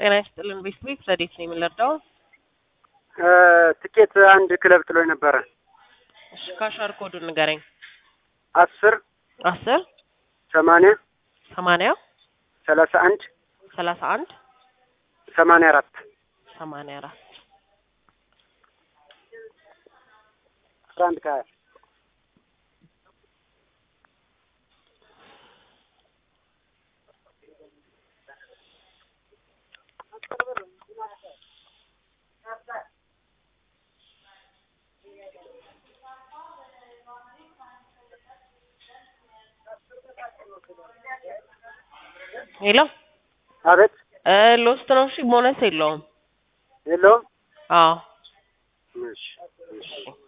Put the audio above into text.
ጤና ይስጥልን ቤት ቤት ረዴት ነው የምንረዳው? ትኬት አንድ ክለብ ጥሎኝ ነበረ። እሺ ካሻር ኮዱን ንገረኝ። አስር አስር ሰማንያ ሰማንያ ሰላሳ አንድ ሰላሳ አንድ ሰማንያ አራት ሰማንያ አራት አስራ አንድ ከሀያ ሄሎ አቤት እ ሎስት ነው። እሺ ቦነስ የለውም። የለውም። አዎ እሺ እሺ